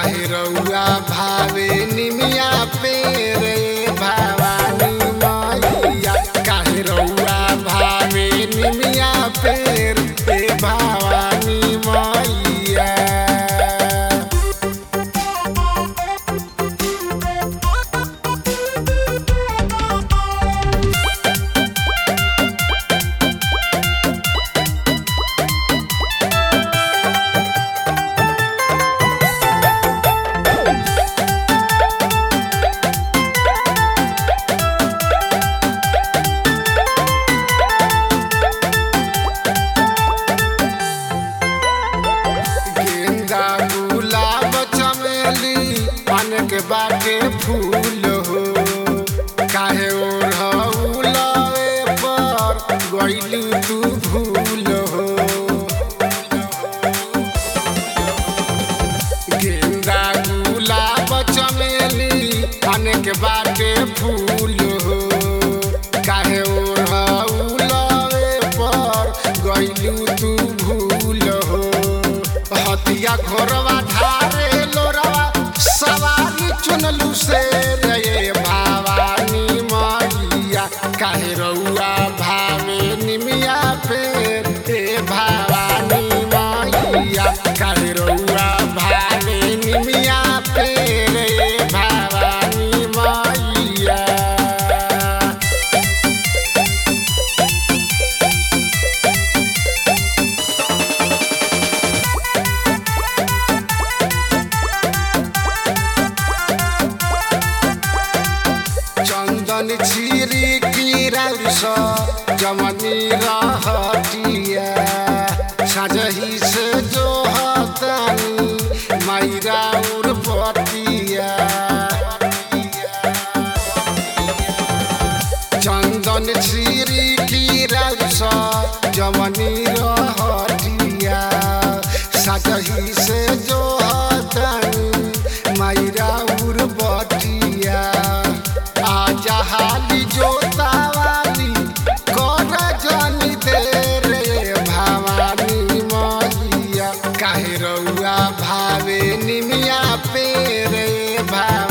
काहे रउआ भावे निमिया पे रे भवानी मैया काहे रउआ भावे निमिया पे रे भवानी मैया गेंदा गुलाब चमेली पान के बाटे फूल हो काहे ओढ़ौलवे पर गइलू तू भूल हो गेंदा गुलाब चमेली पान के बाटे फूल हो काहे ओढ़ौलवे पर गइलू तू भूल हो हतिया घोरवा ढारे लोरवा सवारी चुनलू से रे भवानी मैया काहे रउआ भावे निमिया पे रे भवानी मैया काहे रउआ भावे निमिया पे रे भवानी मैया चंदन छिरी किरस जमनी रहतिया सजही से जो हतनी मैरा उर्पतिया चंदन छिरी किरस जमनी रहतिया सजही से जो हतनी मैरा उर्पतिया आजा हाली जोतावाली कर जानी दे रे भवानी मैया काहे रउआ भावे निमिया पे रे भवानी